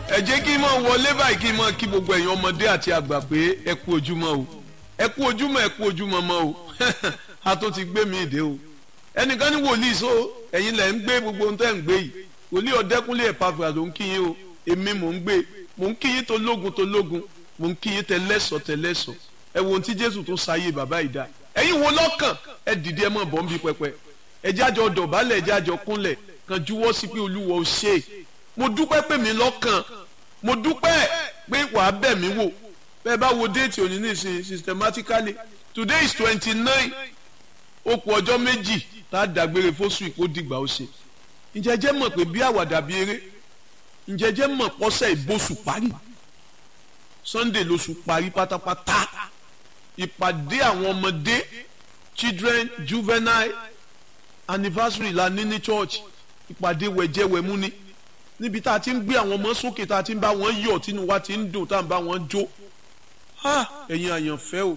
ẹ jẹ́ kí n mọ̀ wọlé báyìí kí n mọ̀ kí gbogbo ẹ̀yin ọmọdé àti àgbà pé ẹ kú ojúmọ́ o ẹ kú ojúmọ́ ẹ kú ojúmọ́ mọ́ o a tó ti gbé mi ìdè o ẹnìkan ní wòlíì so ẹ̀yin lẹ̀ ń gbé gbogbo ohun tẹ́ ń gbé yìí wòlíì ọ̀dẹ́kúnlé ẹ̀pàfà ló ń kí yín o èmi mò ń gbé mò ń kí yín tó lógun tó lógun mò ń kí yín tẹlẹ́sọ̀ tẹlẹ́sọ̀ ẹ wo ohun tí Jésù tó sáyé bàbá ìdá ẹ̀yin wo lọ́kàn ẹ dìde ẹ mọ̀ bọ́ ń bí pẹpẹ ẹ jájọ dọ̀bálẹ̀ ẹ jájọ kúnlẹ̀ kan juwọ́ sí pé Olúwa ò ṣe mo dúpẹ́ pé mi lọ́kàn mo dúpẹ́ pé wàá bẹ̀ mí wò bẹ́ẹ̀ bá wo déètì òní nísìnyí systematically today is twenty nine ó kù ọjọ́ méjì tá a dàgbére fóṣù ìkó dìgbà ó ṣe ǹjẹ́ jẹ́ mọ̀ pé bí àwàdà bí eré ǹjẹ́ jẹ́ mọ̀ pọ́sẹ̀ ìbòsù parí Sunday lóṣù parí pátápátá ìpàdé àwọn ọmọdé children juvenile anniversary la ní ní church ìpàdé wẹ̀jẹ̀wẹ̀mú ni níbi tá a ti ń gbé àwọn ọmọ sókè tá a ti ń bá wọn yọ̀ tínú wa ti ń dùn tá a ń bá wọn jó ẹ̀yin àyànfẹ́ o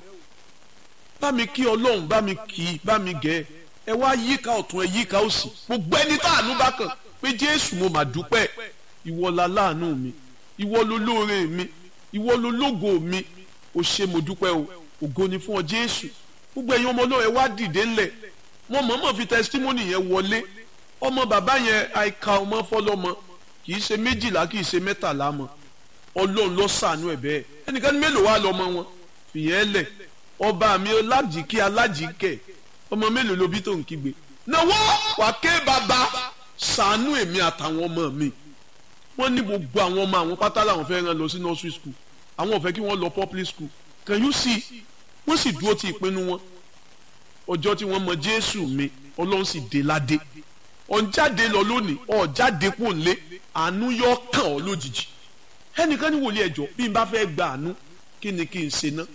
bá mi kí ọlọ́run bá mi kì í bá mi gẹ̀ ẹ wá yíká ọ̀tún ẹ yíká òsì gbogbo ẹni tá àánú bá kàn pé jésù mo mà dúpẹ́ ìwọ la láàánú mi ìwọ ló lóore mi ìwọ ló lógo mi o ṣé mo dúpẹ́ o ògo ni fún ọ jésù gbogbo ẹ̀yin ọmọ náà ẹ wá dìde ńlẹ̀ mo mọ̀ọ́mọ̀ fi testimony yẹn wọlé ọmọ bàbá yẹn àìka ọmọ fọlọ́mọ kì í ṣe méjìlá kì í ṣe mẹ́tàlá mọ́ ọlọ́run ló ṣàánú ẹ̀ bẹ́ẹ̀ ẹnìkan ní mélòó wá lọ́mọ wọn fìyẹn lẹ̀ ọba mi alájìkí alájìkẹ́ ọmọ mélòó ló bí tó ń kígbe náwó wà ké bàbá ṣàánú èmi àtàwọn ọmọ mi wọ́n ní gbogbo àwọn ọmọ àwọn pátá làwọn fẹ́ rán lọ sí nursery school àwọn ò fẹ́ kí wọ́n lọ public school can you see wọ́n sì dúró ti ìpinnu wọn ọjọ́ tí wọ́n mọ jésù mi ọlọ́run sì dé ládé ọ̀njáde lọ lónìí ọ̀jáde kò lé àánú yọ kàn ọ́ lójijì ẹnìkan ní wòlíì ẹjọ́ bí n bá fẹ́ gba àánú kí ni kí n ṣe ná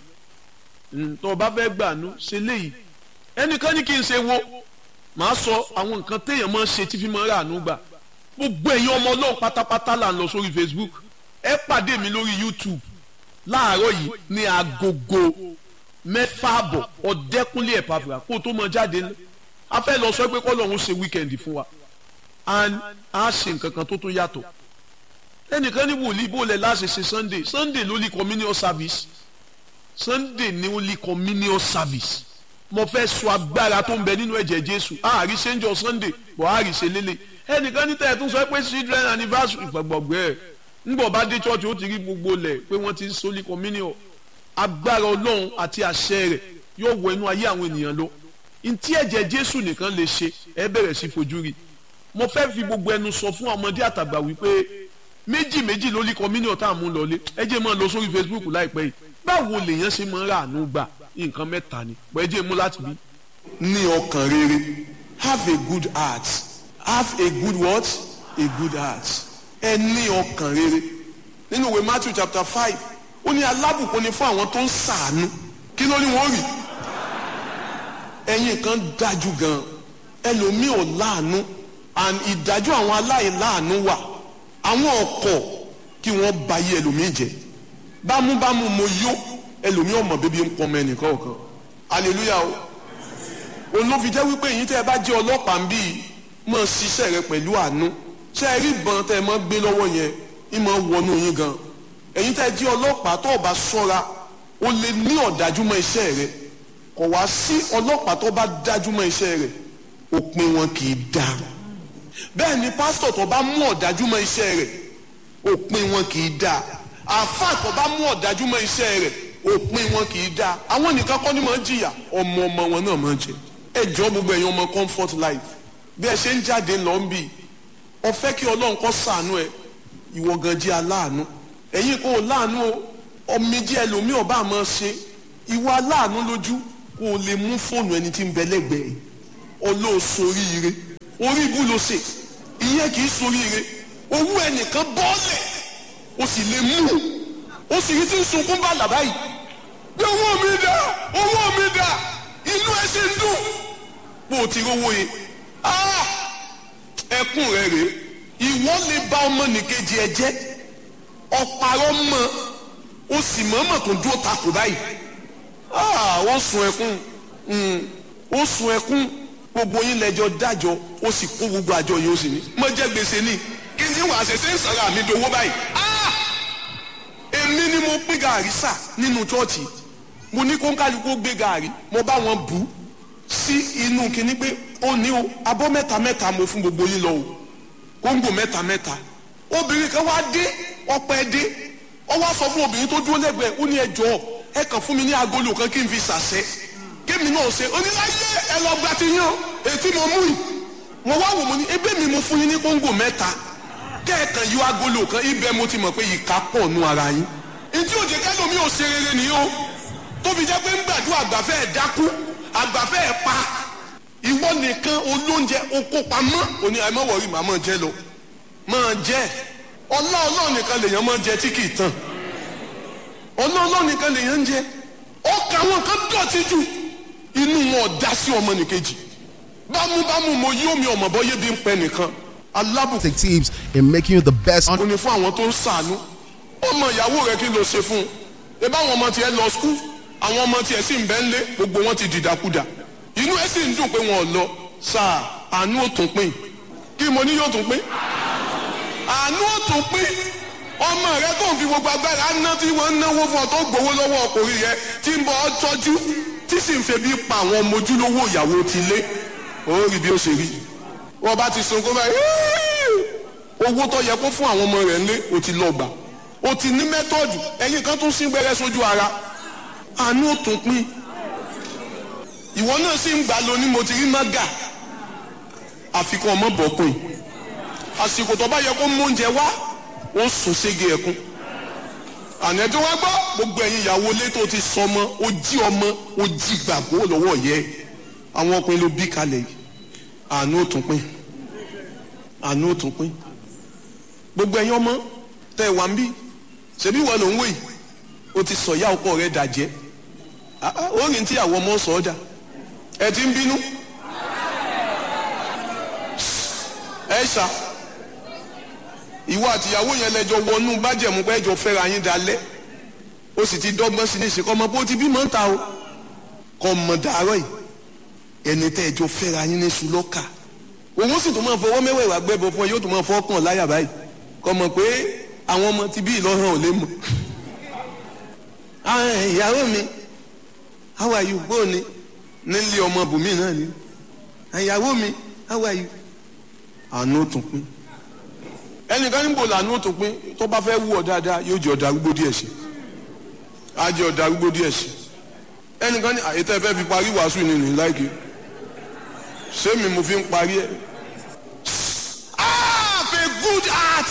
tó o bá fẹ́ gba àánú ṣe léyìí ẹnìkan ní kí n ṣe wo màá sọ àwọn nǹkan téèyàn máa ń ṣe tí fi máa ń rà àánú gbà gbogbo ẹ̀yin ọmọ ọlọ́run pátápátá là ń lọ sórí Facebook ẹ pàdé mi lórí YouTube láàárọ̀ yìí ní agogo mẹ́fà àbọ̀ ọ̀dẹ́kúnlé ẹ̀pàfà kó o tó mọ jáde ńlẹ̀ a fẹ́ lọ sọ pé kọ́lọ́hún ṣe wíkẹ́ndì fún wa and a ṣe nǹkan kan tó tún yàtọ̀ ẹnìkan ní wòlíì bó lẹ̀ láṣẹ ṣe Sunday Sunday ló lè communion service Sunday ní ó lè communion service mo fẹ́ sọ agbára tó ń bẹ nínú ẹ̀jẹ̀ Jésù àárí ṣe ń jọ Sunday bọ̀ àárí ṣe lélẹ̀ ẹnìkan ní tẹ̀ẹ̀tún sọ pé children anniversary gbàgbọ́gbẹ́ ẹ̀ ńgbọ̀ bá dé church ó ti rí gbogbo lẹ̀ pé wọ́n ti ń sólí communion agbára Ọlọ́run àti àṣẹ rẹ̀ yóò wọ inú ayé àwọn ènìyàn lọ ntí ẹ̀jẹ̀ Jésù nìkan lè ṣe ẹ bẹ̀rẹ̀ sí fojú rí mo fẹ́ fi gbogbo ẹnu sọ fún ọmọdé àtàgbà wípé méjì méjì ló lé communion tá à mú lọlé ẹ jẹ́ máa lọ sórí Facebook láìpẹ́ yìí báwo lèèyàn ṣe máa ń rà àánú gbà nǹkan mẹ́ta ni pẹ́ jẹ́ mú láti bí. ní ọkàn rere have a good heart have a good what a good heart ẹ ní ọkàn rere nínú ìwé Matthew chapter five ó ní alábùkún ni fún àwọn tó ń ṣàánú kí ló ní wọ́n rí ẹ̀yin kan dájú gan ẹlòmíì ò láàánú and ìdájọ́ àwọn aláìláàánú wà àwọn ọkọ̀ kí wọ́n ba yé ẹlòmíì jẹ́ bámúbámú mo yó ẹlòmíì ọmọ bíbí ń pọnmọ ẹnìkan ọ̀kan hallelujah o òun ló fi jẹ́ wípé èyí tẹ́ ẹ bá jẹ́ ọlọ́pàá ń bí mọ̀ ṣiṣẹ́ rẹ pẹ̀lú àánú ṣé ẹ rí ìbọn tẹ́ ẹ mọ́ gbé lọ́wọ́ yẹn ìmọ̀ wọnú yín gan èyí tẹ́ ẹ jẹ́ ọlọ́pàá tó o bá ṣọ́ra o lè ní ọ̀dájú mọ́ iṣẹ́ rẹ kò wá sí ọlọ́pàá tó bá dájú mọ́ iṣẹ́ rẹ̀ òpin wọn kì í dá bẹ́ẹ̀ ni pásítọ̀ tó bá mú ọ̀dájú mọ́ iṣẹ́ rẹ̀ òpin wọn kì í dá àáfàá tó bá mú ọ̀dájú mọ́ iṣẹ́ rẹ̀ òpin wọn kì í dá àwọn nìkan kọ́ ni máa ń jìyà ọmọ ọmọ wọn náà máa ń jẹ ẹ jọ gbogbo ẹ̀yin ọmọ comfort life bí ẹ ṣe ń jáde lọ ń bì ọ fẹ́ kí ọlọ́run kó ṣàánú ẹ ìwọ gan jẹ́ aláàánú ẹ̀yin kò láàánú ọmọ jẹ́ ẹlòmíì ọba àmọ́ ṣe ìwọ aláàánú lójú kó o lè mú fóònù ẹni tí ń bẹ lẹ́gbẹ̀ẹ́ olóòsoríire orí ibú ló ṣe ìyẹn kì í soríire owó ẹnìkan bọ́ọ̀lẹ̀ o sì lè mú o sì rí tí ń sunkún bá làbá yìí bí owó mi dà owó mi dà inú ẹ ṣe ń dùn bó o ti rówó yẹn ẹkún rẹ rèé ìwọ lè bà ọmọnìkejì ẹ jẹ́ ọ̀pàrọ̀ mọ́ o sì mọ̀ọ́mọ̀ tó dúró takò báyìí ó sun ẹkún ó sun ẹkún gbogbo yín lẹ́jọ́ dájọ́ ó sì kó gbogbo àjọ yìí ó sì ní. mo jẹ gbèsè ni kí ni wàá ṣe ṣe ń sọ̀rọ̀ àmì dowó báyìí. èmi ni mo pín gàrí sà nínú chọ́ọ̀chì mo ní kó ń kálukú gbé gàrí mo bá wọn bù ú sí inú kinní pé ó ní o abọ́ mẹ́ta mẹ́ta mo fún gbogbo yín lọ o kóńgò mẹ́ta mẹ́ta obìnrin kan wá dé ọpẹ́ dé ó wá sọ fún obìnrin tó dúró lẹ́gbẹ̀ẹ́ ó ní ẹ jọ̀ọ́ ẹ kàn fún mi ní agolo kan kí n fi sàṣẹ kémi náà ṣe oníláyé ẹ lọ gba ti yán ètí mo mú yìí mo wá wò mo ní ebe mi mo fún yín ní kóńgò mẹ́ta kẹ́ẹ̀kan yọ agolo kan ibẹ̀ mo ti mọ̀ pé ìka pọ̀ nù ara yín etí òjò kẹ́lómi ò ṣe rere nìyí o tó fi jẹ́ pé ń gbàdúrà àgbàfẹ́ ẹ̀ dákú àgbàfẹ́ ẹ̀ pa ìwọ nìkan olóúnjẹ oko pamọ́ òní àìmọ́ wọ̀rí màá máa jẹ lọ máa jẹ ọlá ọlọ́ọ̀ nìkan lèèyàn máa jẹ tí kì í tán ọlá ọlọ́ọ̀ nìkan lèèyàn ń jẹ ọkà wọn kan dọ̀tí jù inú wọn ò dá sí ọmọ nìkejì bámúbámú mo yí omi ọmọ bọ́ yé bí ń pẹ nìkan alábùkún tips in making you the best. ó ní fún àwọn tó ń sàánú ọmọ ìyàwó rẹ kí ló ṣe fún un ebá àwọn ọmọ tiẹ̀ lọ skul àwọn ọmọ tiẹ̀ sì ń bẹ ńlé gbogbo wọn ti dìdàkudà inú ẹ sì ń dùn pé wọn ò lọ sáà àánú ò tún pín kí mo ní yóò tún pín àánú ò tún pín ọmọ rẹ tó ń fi gbogbo agbára ná tí wọn ń náwó fún ọ tó gbowó lọ́wọ́ ọkùnrin rẹ tí ń bọ ọ tọ́jú tí sì ń febi pa àwọn ọmọ ojúlówó ìyàwó ti lé ó rí bí ó ṣe rí wọn bá ti sunkún báyìí owó tó yẹ kó fún àwọn ọmọ rẹ̀ ńlé o ti lọ gbà o ti ní mẹ́tọ́ọ̀dù ẹ̀yin kan tún sí gbẹ́rẹ́ sójú ara àánú ò tún pín ìwọ náà sì ń gbà lọ ní mo ti rí mága àfikún ọmọ bọ̀kùn àsìkò tó bá yẹ kó mú oúnjẹ wá ó sùn sége ẹ̀kún àná tí wọ́n gbọ́ gbogbo ẹ̀yin ìyàwó ilé tó ti sọmọ ó jí ọmọ ó jí gbàgbó lọ́wọ́ yẹ àwọn ọkùnrin ló bí kalẹ̀ yìí àánú ò tún pín àánú ò tún pín gbogbo ẹ̀yin ọmọ tẹ wà ń bí ṣebí wọn ló ń wò yìí o ti sọ ìyá ọkọ rẹ dàjẹ́ ó rìn tí àwọn ọmọ sọ ọ́ dà ẹ ti ń bínú ẹ ṣá ìwọ àtìyàwó yẹn lẹjọ wọnú bájẹ̀mú pé ẹjọ fẹ́ra yín dalẹ̀ ó sì ti dọ́gbọ́n sí ní ìsìnkọ́ ọmọ bó ti bímọ ń ta o kọ́ mọ̀ dàárọ̀ yìí ẹni tẹ́ ẹjọ fẹ́ra yín ní sùlọ́kà òun sì tún máa fọwọ́ mẹ́wẹ̀ẹ́wà gbẹ́bọ fún ẹ yóò tún máa fọ́ kàn láyà báyìí kọ́ mọ̀ pé àwọn ọmọ ti bí ìlọ́hàn ò lè mọ̀ ìyàwó mi how are you bó ni nílé ọmọ bùnmí náà ni ìyàwó mi how are you àánú ó tún pín ẹnìkan níbo làánú ó tún pín tó bá fẹ́ wú ọ dáadáa yóò jẹ ọ̀dà arúgbó díẹ̀ sí á jẹ ọ̀dà arúgbó díẹ̀ sí ẹnìkan ní àyètẹ́ fẹ́ fi parí wàásù nínú láìkí sẹ́mi mo fi ń parí ẹ̀ have a good heart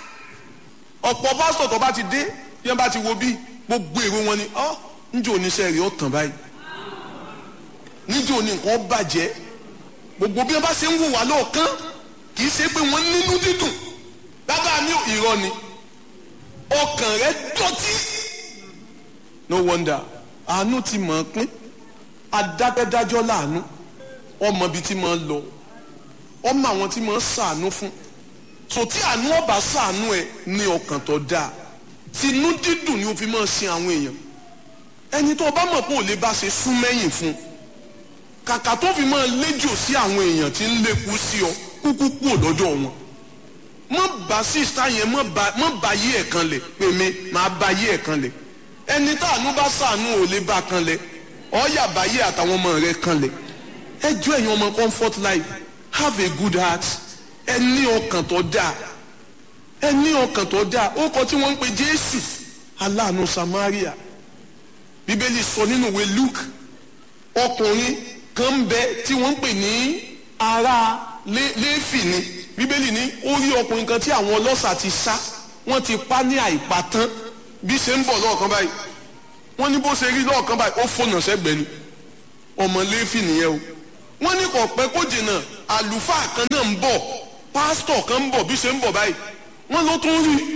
ọ̀pọ̀ pásítọ̀ tó bá ti dé bí wọ́n bá ti wo bí gbogbo èrò wọn ni ọ́ níjẹ́ oníṣẹ́ rẹ̀ ó tàn báyìí níjẹ́ oní nǹkan bàjẹ́ gbogbo bí wọ́n bá ṣe ń wò wá lọ́ọ̀kán kì í ṣe pé wọ́n nínú dídùn bàbá mi ò irọ́ ni ọkàn rẹ̀ dọ̀tí no wonder àánú ti mọ̀ ọ́n pín adákẹ́dájọ́ láàánú ọmọ ibi tí máa ń lọ ọmọ àwọn tí máa ń ṣàánú fún so tí àánú ọba ṣàánú ẹ ní ọkàn tó dáa tinú dídùn ni o fi máa sin àwọn èèyàn ẹni tó o bá mọ̀ pé ò lè bá ṣe sún mẹ́yìn fún kàkà tó fi máa léjò sí àwọn èèyàn tí ń lékú sí ọ kúkú kú lọ́dọ̀ wọn mọ̀ bá sísá yẹn mọ̀ bá yí ẹ̀ kan lẹ̀ pé mi máa bá yí ẹ̀ kan lẹ̀ ẹni tá àánú bá ṣàánú ò lè bá kan lẹ̀ ọ̀ọ́yà bá yí àtàwọn ọmọ rẹ̀ kan lẹ̀ ẹ jọ ẹ̀yin ọmọ comfort life have a good heart ẹ ní ọkàn tó dáa ẹ ní ọkàn tó dáa ó kọ tí wọ́n ń pe jésù aláàánú samaria bíbélì sọ nínú ìwé luke ọkùnrin kan ń bẹ tí wọ́n ń pè ní ará léfì ni bíbélì ní ó rí ọkùnrin kan tí àwọn ọlọ́ṣà ti sá wọ́n ti pa ní àìpatán bí ṣe ń bọ̀ lọ́ọ̀kan báyìí wọ́n ní bó ṣe rí lọ́ọ̀kan báyìí ó fònà sẹ́gbẹ̀ẹ́ ni ọmọ léfì nìyẹn o wọ́n ní kò pẹ́ kó jìnnà àlùfáà kan náà ń bọ̀ pásítọ̀ kan ń bọ̀ bí ṣe ń bọ̀ báyìí wọ́n ló tún rí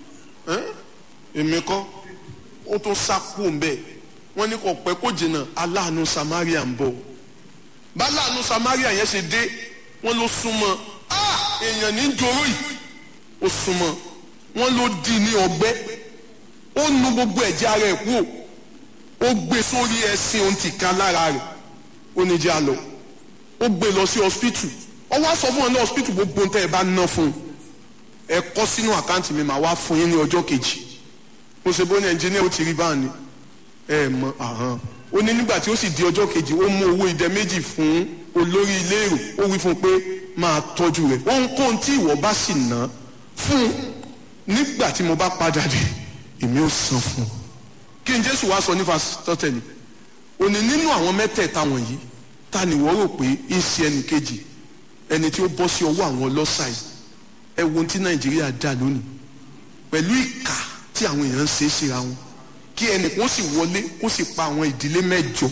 èmi kọ́ ó tún sákò ń bẹ̀ wọ́n ní kò pẹ́ kó jìnnà aláàánú samaria ń bọ̀ báláàánú samaria yẹn ṣe dé wọ́n ló súnmọ́ èèyàn ní joró yìí ó súnmọ́ wọ́n ló di ní ọgbẹ́ ó nu gbogbo ẹ̀jẹ̀ ara ẹ̀ kú ó gbé sórí ẹṣin ohun ti ká lára rẹ̀ ó ní jẹ́ àlọ́ ó gbé lọ sí hospital ó wá sọ fún ọ ní hospital gbogbo nǹkan ẹ bá ná fún un ẹ kọ sínú àkáǹtì mi màá wá fún yín ní ọjọ́ kejì mo ṣe bó ní ẹnjìníà ó ti rí báà ni ẹ mọ àhán ó ní nígbà tí ó sì di ọjọ́ kejì ó mú owó idẹ méjì fún olórí ilé èrò ó wí fún un pé máa tọ́jú rẹ̀ ohunkóhun tí ìwọ bá sì ná fún un nígbà tí mo bá padà dé èmi ó san fún un kí n jésù wá sọ ní fasitọ́tẹ̀lì ó ní nínú àwọn mẹ́tẹ̀ẹ̀ta wọ̀nyí ta ni wọ́n rò pé ń ṣe ẹnì kejì ẹni tí ó bọ́ sí ọwọ́ àwọn ọlọ́ṣà yìí ẹ wo ohun tí nàìjíríà dà lónìí pẹ̀lú ìkà tí àwọn èèyàn ń ṣe é síra wọn kí ẹnìkan sì wọlé kó sì pa àwọn ìdílé mẹ́jọ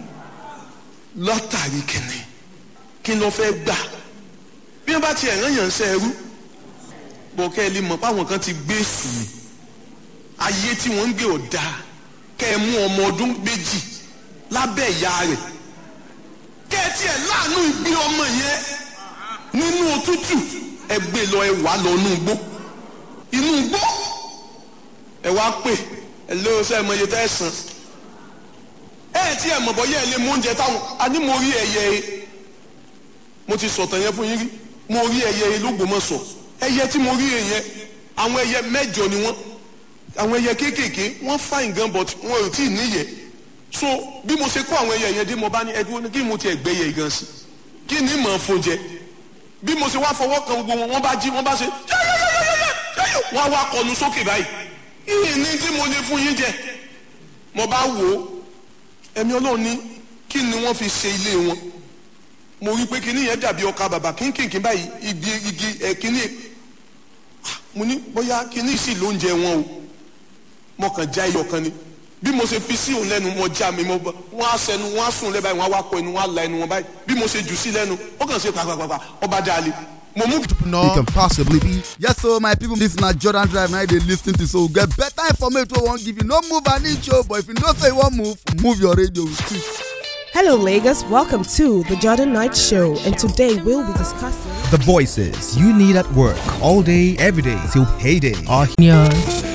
látàrí kẹ̀nì kí ló fẹ́ gbà bí wọ́n bá ti ẹ̀ràn yàn ń ṣe ẹrú bọ̀ kẹ́ ẹ lè mọ̀ páwọn kan ti gbé sùn mí ayé tí wọ́n ń gbé ọ̀dà kẹ́ ẹ mú ọmọ ọdún méjì lábẹ́ ìyá rẹ̀ kẹ́ ẹ tiẹ̀ láàánú ìgbé ọmọ yẹn nínú òtútù ẹ gbé lọ ẹ wà lọ inú igbó inú igbó ẹ wá pè ẹ lé ọsẹ ẹ mọ iye tẹ́ ẹ san ẹ tí ẹ mọ̀ bọ́ yẹ ẹ lé mú oúnjẹ táwọn a ní mo rí ẹyẹ e mo ti sọ̀tàn yẹn fún yín rí mo rí ẹyẹ e lÓgbómọ̀ṣọ́ ẹyẹ tí mo rí e yẹn àwọn ẹyẹ mẹ́jọ ni wọ́n àwọn ẹyẹ kéékèèké wọ́n fine gan but wọn ò tí ì níyẹ so bí mo ṣe kó àwọn ẹyẹ yẹn dé mo bá ní ẹdúró ní kí mo ti ẹgbẹ́ yẹ gan sí kí ni mọ̀ fún jẹ bí mo ṣe wá fọwọ́ kan gbogbo wọn wọ́n bá jí wọ́n bá ṣe yẹ́yẹ́yẹ́yẹ́yẹ́ wọ́n wá kọnu sókè báyìí ìyìn ní tí mo lè fún yín jẹ mo bá wò ó ẹ̀mí ọlọ́run ní kí ni wọ́n fi ṣe ilé wọn mo rí pé kíní yẹn dàbí ọkà bàbà kínkìnkín báyìí igi igi ẹ̀ kíní mo ní bóyá kíní sì lóúnjẹ wọn o mo kàn já iyọ̀ kan ni bí mo ṣe fi sí òun lẹ́nu mo já mi mo bá wọ́n á sẹnu wọ́n á sùn lẹ́ báyìí wọ́n á wá kọ ẹnu wọ́n á la ẹnu wọn báyìí bí mo ṣe jù sí lẹ́nu ó kàn ṣe pàpàpàpà ọba dalẹ̀ mo mú. You can possibly be. Yes, so my people, this na Jordan Drive now they listen to so we get better information we won't give you. No move an inch, oh, but if you don't say you won't move, move your radio with two. Hello, Lagos. Welcome to the Jordan Night Show, and today we'll be discussing. The voices you need at work all day, every day till payday are Yes.